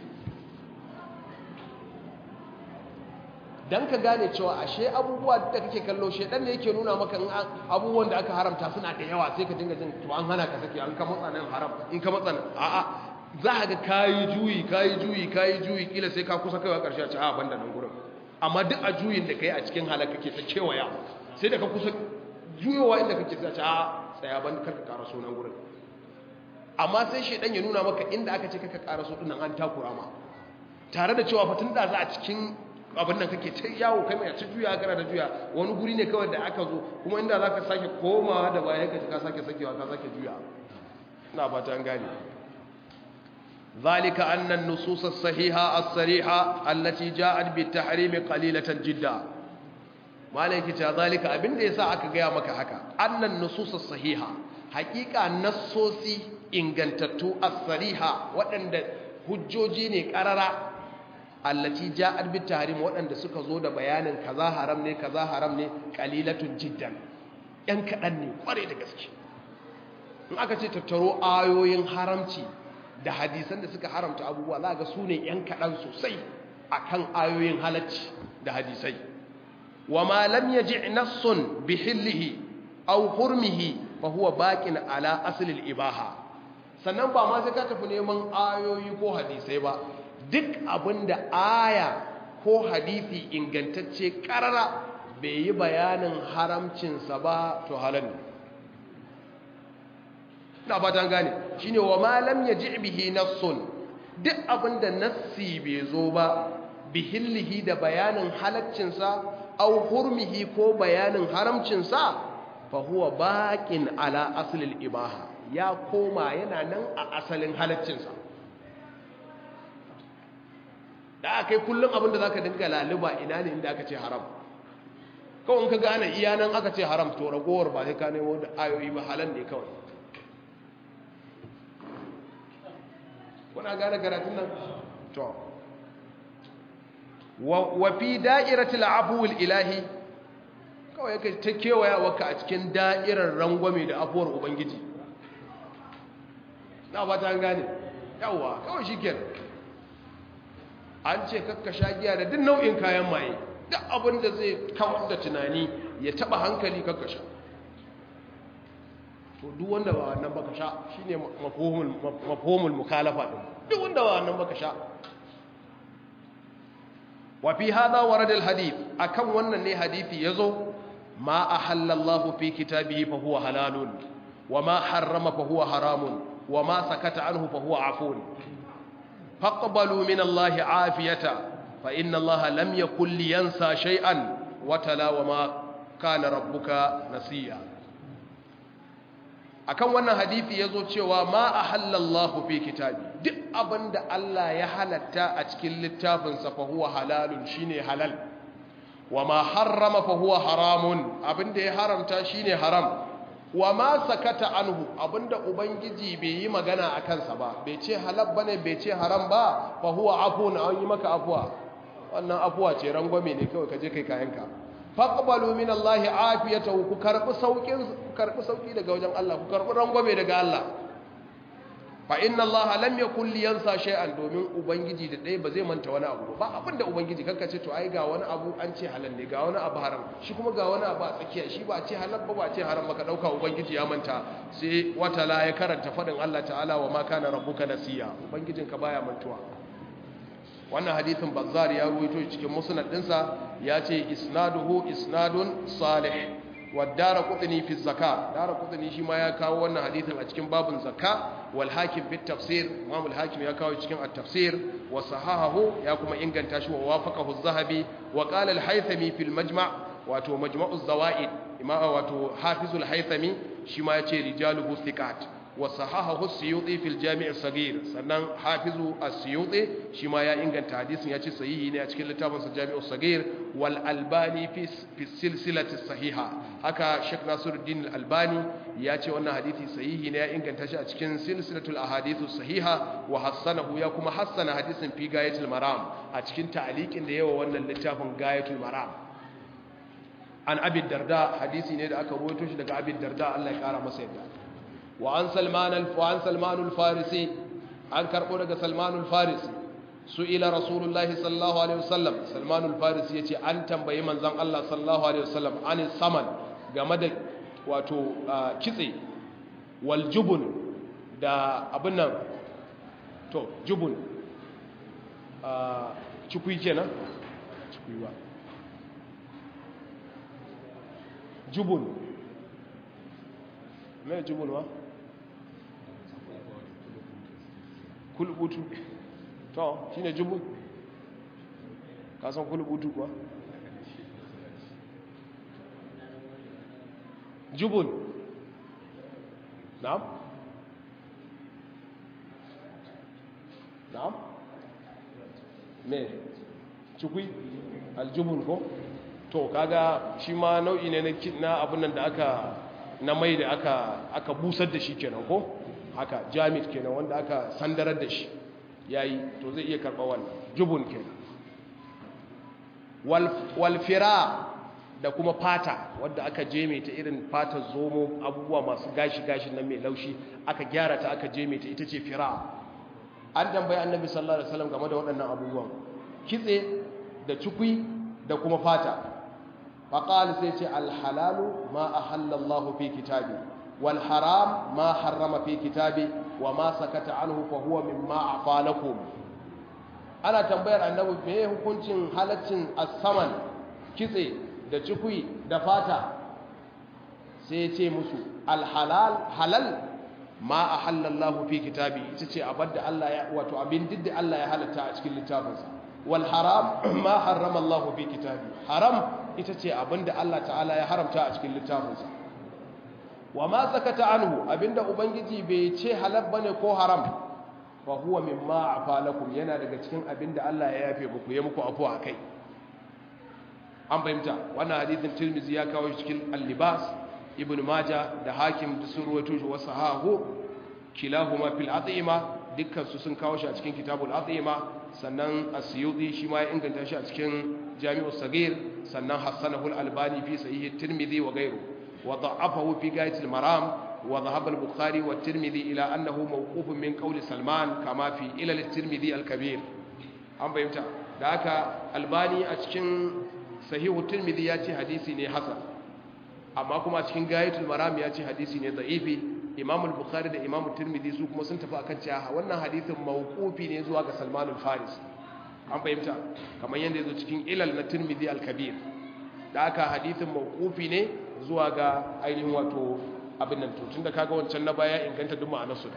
don ka gane cewa ashe abubuwa da kake kallo shedan ne yake nuna maka abubuwan da aka haramta suna da yawa sai ka dinga jin to an hana ka sake an ka matsa nan haram in ka matsa nan a'a za ka ga kayi juyi kayi juyi kayi juyi kila sai ka kusa kaiwa karshe a ci a banda nan gurin amma duk a juyin da kai a cikin halaka kake ta kewaya sai da ka kusa juyowa inda kake sai a ci a tsaya ban karka kara sunan gurin amma sai shedan ya nuna maka inda aka ce kaka ƙara so dinnan an takura ma tare da cewa fatun da za a cikin abin nan kake ta yawo kai mai ta juya kana da juya wani guri ne kawai da aka zo kuma inda za ka sake komawa da baya ka ka sake sakewa ka sake juya ina fata an gane ذلك أن النصوص الصحيحة الصريحة التي جاءت بالتحريم قليلة جدا ما لك ذلك أبن ليس أكا مك حكا أن النصوص الصحيحة حقيقة نصوصي ingantattu as-sariha waɗanda hujjoji ne ƙarara allati ja'at bit tahrim waɗanda suka zo da bayanin kaza haram ne kaza haram ne qalilatun jiddan ɗan kaɗan ne ƙware da gaske in aka ce tattaro ayoyin haramci da hadisan da suka haramta abubuwa za ga su ne ‘yan kaɗan sosai akan ayoyin halacci da hadisai wa ma lam yaji nassun bihillihi aw hurmihi fa huwa baqin ala aslil ibaha sannan ba ma sai ka tafi neman ayoyi ko hadisai ba duk abinda aya ko hadisi ingantacce karara bai yi bayanin haramcinsa ba to halal ne na fatan gane shine wa ma lam yaji bihi nassun duk abinda nassi bai zo ba bihillihi da bayanin halaccinsa au hurmihi ko bayanin haramcinsa fa huwa baqin ala aslil ibaha ya koma yana nan a asalin halaccinsa da aka yi kullum abinda za ka dinga laluba ina ne inda aka ce haram kawai ka gane iya nan aka ce haram to ragowar ba sai ka nemo da ayoyi ba halal ne kawai kuna gane karatun nan to wa fi da'iratul afuwil ilahi kawai ka ta kewaya waka a cikin da'irar rangwame da afuwar ubangiji na ba ta gane yawa kawai shi kenan an ce kakka sha giya da duk nau'in kayan maye duk abin da zai kawar da tunani ya taba hankali kakka sha to duk wanda ba wannan baka sha shine mafhumul mukhalafa din duk wanda ba wannan baka sha wa fi hadha warada alhadith akan wannan ne hadisi yazo ma ahallallahu fi kitabihi fa huwa halalun wa ma harrama fa huwa haramun wa ma sakata anhu fa huwa afun فاقبلوا من الله عافية فإن الله لم يكن لينسى شيئا وتلا وما كان ربك نسيا akan wannan hadisi yazo cewa ma ahallallahu fi kitabi duk abinda Allah ya halatta a cikin littafin sa fa huwa halalun shine halal wama harrama fa huwa haramun abinda ya haramta shine haram wa ma sakata anhu abinda ubangiji bai yi magana a kansa ba bai ce halal bane bai ce haram ba fa huwa afun an yi maka afuwa wannan afuwa ce rangwame ne kawai kaje kai kayanka faqbalu min Allah afiyatahu ku karbi saukin ku karbi sauki daga wajen Allah ku karbi rangwame daga Allah fa inna Allah lam yakul liyansa shay'an domin ubangiji da dai ba zai manta wani abu ba abinda ubangiji kanka ce to ai ga wani abu an ce halal ne ga wani abu haram shi kuma ga wani abu a tsakiya shi ba ce halal ba ba ce haram ba ka dauka ubangiji ya manta sai wata la ya karanta fadin Allah ta'ala wa ma kana rabbuka nasiya ubangijinka baya mantuwa wannan hadithin bazzar ya ruwaito cikin musnad dinsa ya ce isnaduhu isnadun salih wa daraqutni fi zakka daraqutni shi ma ya kawo wannan hadithin a cikin babun zakka wal hakim fi tafsir imam al hakim ya kawo cikin at tafsir wa sahahahu ya kuma inganta shi wa wafaqahu az-zahabi wa qala al haythami fil majma' wato majma'u zawaid imam wato hafizul haythami shi ma yace rijaluhu thiqat wa sahahahu as-suyuti fil jami' as-saghir sannan hafizu as-suyuti shi ma ya inganta hadisin yace sahihi ne a cikin littafin sa jami' as-saghir wal albani fi fi silsilati sahiha haka sheikh nasiruddin al-albani yace wannan hadisi sahihi ne ya inganta shi a cikin silsilatul ahadithu sahiha wa hassanahu ya kuma hassana hadisin fi gayatul maram a cikin ta'liqin da yawa wannan littafin gayatul maram an abid darda hadisi ne da aka rawaito shi daga abid darda Allah ya kara masa yadda wa an salman al wa an salman al farisi an karbo daga salman al farisi su'ila rasulullah sallallahu alaihi wasallam salman al farisi yace an tambayi manzon Allah sallallahu alaihi wasallam an saman game da wato kitse wal jubun da abin nan to jubun cikui kenan cikui ba jubun mai jubun wa kulubutu to shi ne jubun kasan kulubutu kuwa jubun na'am na'am me cikui aljubun ko to kaga shi ma nau'i ne na abin nan da aka na mai da aka aka busar da shi kenan ko haka jamit kenan wanda aka sandarar da shi yayi to zai iya karɓa wannan jubun kenan wal wal fira da kuma fata wadda aka jeme ta irin fatar zomo abubuwa masu gashi gashi nan mai laushi aka gyara ta aka jeme ta ita ce fira an tambayi annabi sallallahu alaihi wasallam game da waɗannan abubuwan kitse da cikui da kuma fata فقال سيتي الحلال ما أحل الله في كتابه والحرام ما حرم في كتابه وما سكت عنه فهو مما عفا لكم أنا تنبير أنه بيه hukuncin halaccin asaman kitse da cikui da fata sai ya ce musu alhalal halal ma ahallallahu fi kitabi ita ce abadda Allah ya wato abin didda Allah ya halatta a cikin littafinsa wal haram ma harrama Allah fi kitabi haram ita ce abinda Allah ta'ala ya haramta a cikin littafinsa wa ma sakata anhu abinda ubangiji bai ce halal bane ko haram fa huwa mimma afa lakum yana daga cikin abinda Allah ya yafe muku ya muku afu akai an fahimta wannan hadithin Tirmidhi ya kawo shi cikin al-libas Ibn Majah da Hakim da sun ruwaito shi wasu hahu kilahuma fil at'ima dukkan su sun kawo shi a cikin kitabul at'ima sannan asyudi shi ma ya inganta shi a cikin jami'u sagir sannan hassanahu al-albani fi sahih tirmidhi wa ghayru wa da'afahu fi gayat al-maram wa dhahaba al-bukhari wa tirmidhi ila annahu mawqufun min qawli salman kama fi ilal tirmidhi al-kabir an bayyanta da haka albani a cikin sahihu tirmidhi ya ce hadisi ne hasan amma kuma a cikin gayatul maram ya ce hadisi ne da'ifi imam al-bukhari da imam tirmidhi su kuma sun tafi akan cewa wannan hadisin mawqufi ne zuwa ga salman al-farisi an fahimta kamar yadda ya zo cikin ilal na tirmidhi al-kabir da aka hadithin mawqufi ne zuwa ga ainihin wato abin nan to tunda kaga wancan na baya inganta duk ma'anar su da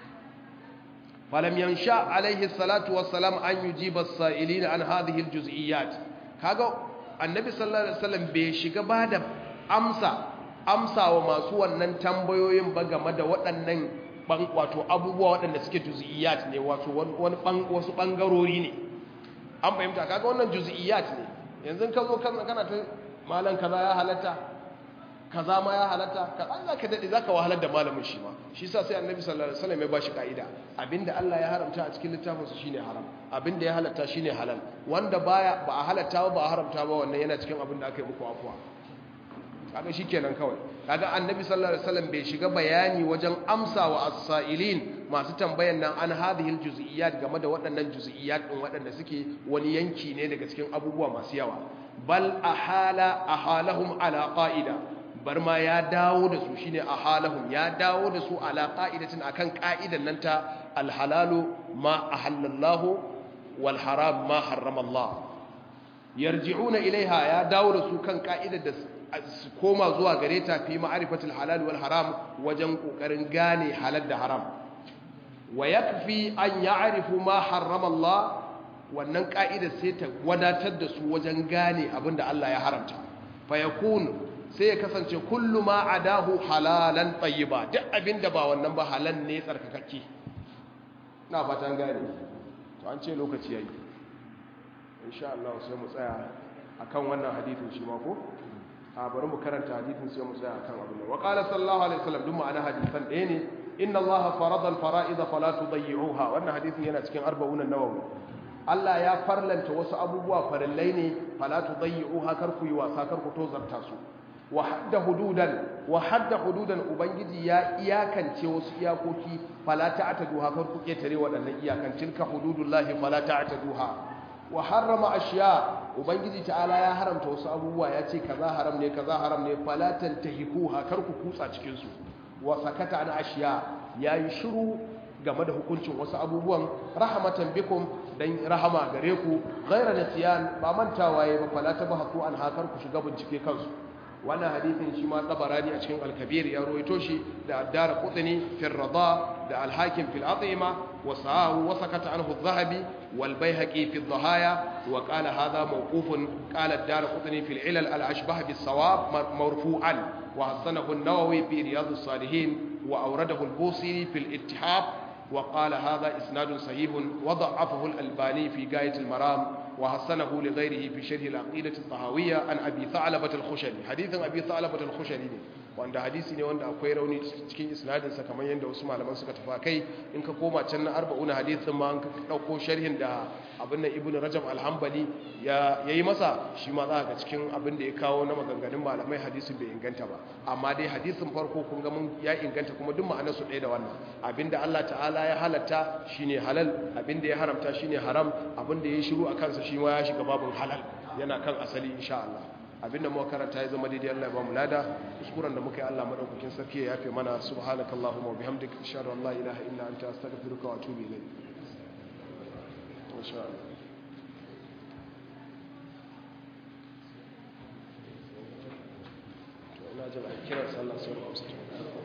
falam yansha alaihi salatu wassalam an yujiba as-sa'ilin an hadhihi al-juz'iyyat kaga annabi sallallahu alaihi wasallam bai shiga ba da amsa amsa wa masu wannan tambayoyin ba game da waɗannan wato abubuwa waɗanda suke juz'iyyat ne wato wani wasu bangarori ne an fahimta kaga wannan juz'iyat ne yanzu ka zo kana kana ta malan kaza ya halatta kaza ma ya halatta ka an zaka dade zaka wahalar da malamin shi ma shi yasa sai annabi sallallahu alaihi wasallam ya bashi kaida abinda Allah ya haramta a cikin littafin sa shine haram abinda ya halatta shine halal wanda baya ba a halatta ba ba a haramta ba wannan yana cikin abinda aka yi muku afuwa kaga shikenan kawai kaga annabi sallallahu alaihi wasallam bai shiga bayani wajen amsa wa as-sa'ilin masu tambayan nan an hadhihi al-juz'iyat game da waɗannan juz'iyat din waɗanda suke wani yanki ne daga cikin abubuwa masu yawa bal ahala ahalahum ala qa'ida bar ma ya dawo da su shine ahalahum ya dawo da su ala qa'idatin akan qa'idan nan ta al-halalu ma ahallallahu wal haram ma harrama Allah yarji'una ilaiha ya dawo da su kan ka'idar da su koma zuwa gare ta fi ma'arifatul halal wal haram wajen kokarin gane halal da haram wa yakfi an ya'rifu ma harrama Allah wannan ka'ida sai ta wadatar da su wajen gane abinda Allah ya haramta fa yakun sai ya kasance kullu ma adahu halalan tayyiba duk abinda ba wannan ba halal ne tsarkakakke na fatan gane to an ce lokaci yayi insha Allah sai mu tsaya akan wannan hadisin shi ma ko a bari mu karanta hadisin sai mu tsaya akan abin nan wa qala sallallahu alaihi wasallam duk ma'ana hadisan ɗaya ne inna Allah farada al-fara'id fala tudayyi'uha wannan hadisin yana cikin arba'un an-nawawi Allah ya farlanta wasu abubuwa farillai ne fala tudayyi'uha kar ku yi wasa kar ku tozarta su wa hadda hududan wa hadda hududan ubangiji ya iyakance wasu iyakoki fala ta'taduha kar ku ketare waɗannan iyakan tilka hududullahi fala ta'taduha wa harrama ashiya ubangiji ta'ala ya haramta wasu abubuwa ya ce kaza haram ne kaza haram ne fala tantahikuha kar ku kutsa cikin su wa sakata an ashiya yayi shiru game da hukuncin wasu abubuwan rahmatan bikum dan rahama gare ku ghaira nasiyan ba mantawa yayi ba fala tabahatu an hakar ku shiga bincike kansu wannan hadisin shi ma tabarani a cikin al-kabir ya rawaito shi da addara qutni fi ar-rida da al-hakim fi al-at'ima wa sa'ahu wa sakata anhu adh-dhahabi wal bayhaqi fi adh-dhahaya wa qala hadha mawqufun qala ad-dar qutni fi al-ilal al-ashbah bis-sawab marfu'an wa hasanahu an-nawawi fi riyad as-salihin wa awradahu al-busiri fi al-ittihab وقال هذا إسناد صحيح وضعفه الألباني في غاية المرام وحسنه لغيره في شرح العقيدة الطهاوية عن أبي ثعلبة الخشني حديث أبي ثعلبة الخشني wanda hadisi ne wanda akwai rauni cikin isnadinsa kamar yadda wasu malaman suka tafa kai in ka koma can na arba'una hadisin ma an ka dauko sharhin da abin nan ibnu rajab al-hanbali ya yayi masa shi ma za ka cikin abin da ya kawo na maganganun malamai hadisin bai inganta ba amma dai hadisin farko kun ga mun ya inganta kuma duk ma'anar su ɗaya da wannan abinda Allah ta'ala ya halatta shine halal abinda ya haramta shine haram abinda ya shiru a kansa shi ma ya shiga babin halal yana kan asali insha Allah abinda muka karanta ya zama daidai Allah ya ba mu lada kuskuren da muka yi Allah madaukakin sarki ya yafe mana subhanakallahumma wa bihamdika ashhadu an la ilaha illa anta astaghfiruka wa atubu ilayk insha Allah to ina jira kiran sallah sai mu amsa